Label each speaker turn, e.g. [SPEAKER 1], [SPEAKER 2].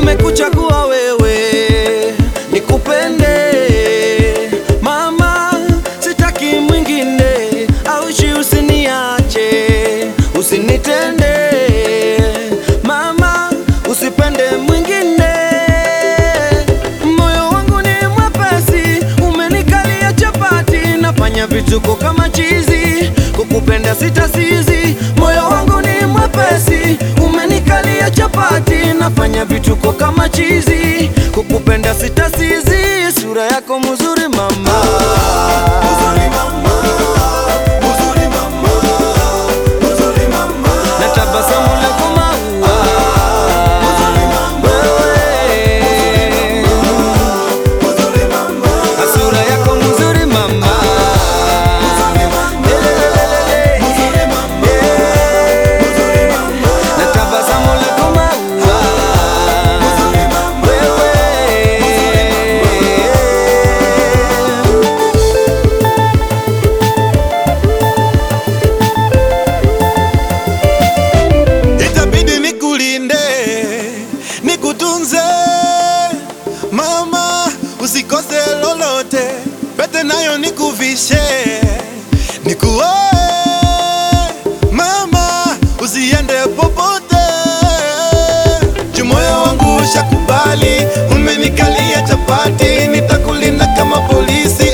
[SPEAKER 1] nimekuchagua wewe nikupende mama, sitaki mwingine, aushi usiniache, usinitende mama, usipende mwingine. Moyo wangu ni mwepesi, umenikalia chapati, nafanya vituko kama chizi, kukupenda sitasizi. Moyo wangu ni mwepesi, umenikalia chapati, nafanya vituko kama chizi, kukupenda sitasizi. Sura yako mzuri mama, na tabasamu lako maua, wewe na sura yako mzuri mama, na tabasamu lako maua, wewe
[SPEAKER 2] Itabidi nikulinde, nikutunze mama, usikose lolote, pete nayo nikuvishe, nikuoe mama, usiende popote, juu moyo wangu ushakubali, umenikalia chapati, nitakulinda kama polisi.